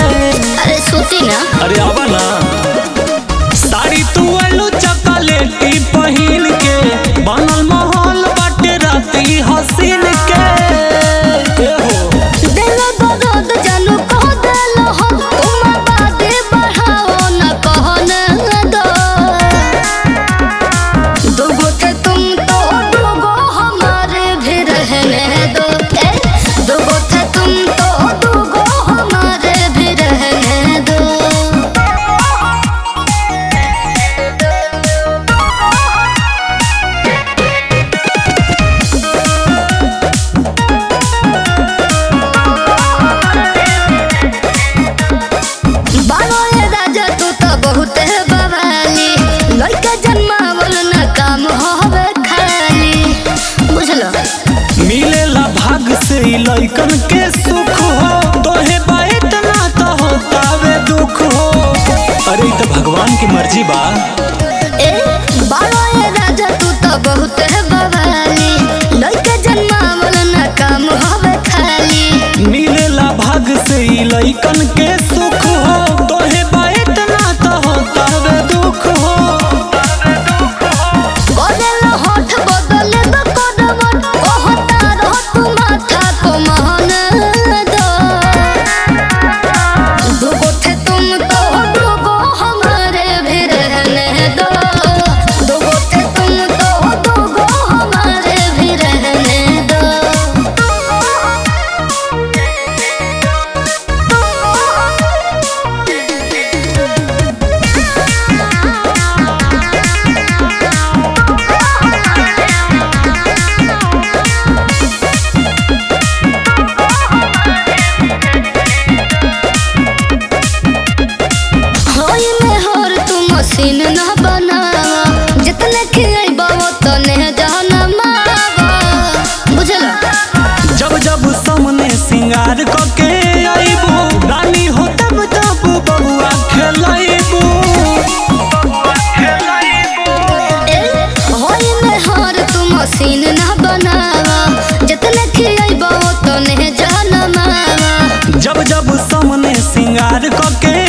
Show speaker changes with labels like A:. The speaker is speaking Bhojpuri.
A: अरे सूती ना
B: अरे आवा ना साड़ी तू आलू चॉकलेटी पहिन के बनल माहौल बाटे राती हसीन के ए हो
A: दिल बदद जानू कह दिल हो तुम बादे बढ़ाओ न कहो न दो दुगो थे तुम तो दुगो हमारे भी रहने दो ए दुगो थे तुम तो दुगो हमारे भी रहने दो बानो ये राजा तू तो बहुत है बवाली लड़का जन्मावल न काम होवे खाली बुझलो
B: मिलेला भाग से ई लइकन के सुख हो तोहे बात ना तो होतावे दुख हो अरे ई तो भगवान की मर्जी बा
A: ए बानो ये राजा तू तो बहुत है बवाली लड़का जन्मावल न काम होवे खाली
B: मिलेला भाग से ई लइकन के सुख हो तोहे बात ना तो होतावे दुख हो
A: बदल होठ बदल दो कदमत कहता रहो तू माथा को मान दो दुगो थे तुम तो दुगो हमारे भी रहने दो दुगो थे तुम तो दुगो हमारे भी रहने दो होई में होर तू मशीन न बनावा जितने खियाइबा तने जाना मावा बुझला
B: जब जब सामने सिंगार कके आईबू रानी हो तब तब बबुआ खेलाइबू
A: होई में हार तू मशीन ना बनावा जितने खियाइबा तने जाना मावा
B: जब जब सामने सिंगार कके